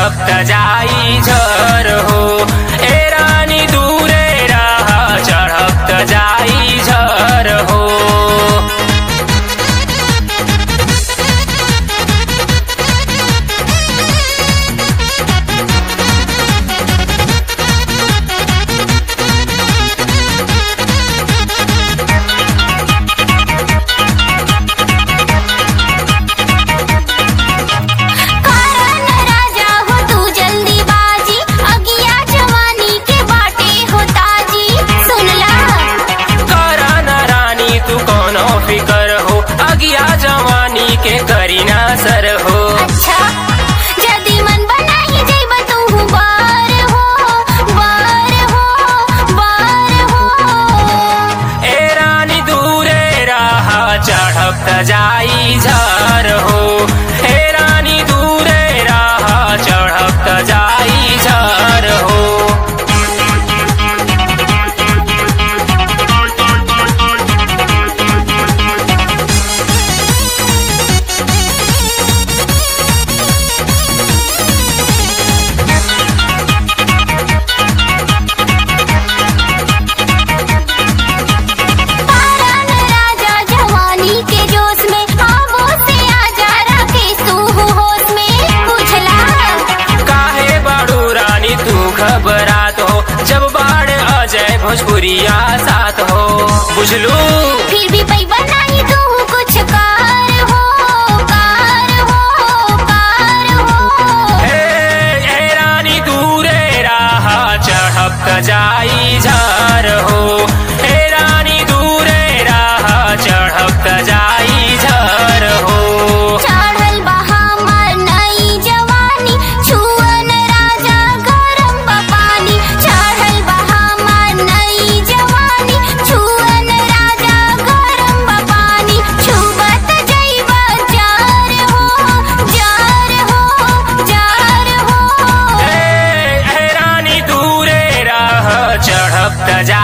चढ़त जाई झर हो ए रानी दूरे राह चढ़त जाई झर हो कारण राजा हो तू जल्दी बाजी अगिया जवानी के बाटे हो ताजी सुनला करा न रानी तू कोनो फिकर हो अगिया जवानी के करीना सर हो अच्छा जदी मन बनाई जइब तू बार हो बार हो बार हो ए रानी दूरे राह चढ़त जाई झर हो ए रानी दूरे राह चढ़त जाई झर हो कारण राजा जवानी के जोश में आबो से आजा राकेश तू होश में बुझला काहे बाड़ू रानी तू घबरात हो जब बाढ़ अजय भोजपुरिया साथ हो बुझलू फिर भी पैबा नहीं तू कुछ कार हो कार हो कार हो हे हे रानी दूरे राह चढ़त जाई झर हो हे रानी दूरे राह चढ़त जाई झर हो चढ़ल बहामर नई जवानी छुअन राजा गरम बपानी चढ़ल बहामर नई जवानी छुअन राजा गरम बपानी छुबत जइब जार हो जार हो जार हो हे हे रानी दूरे राह चढ़त जा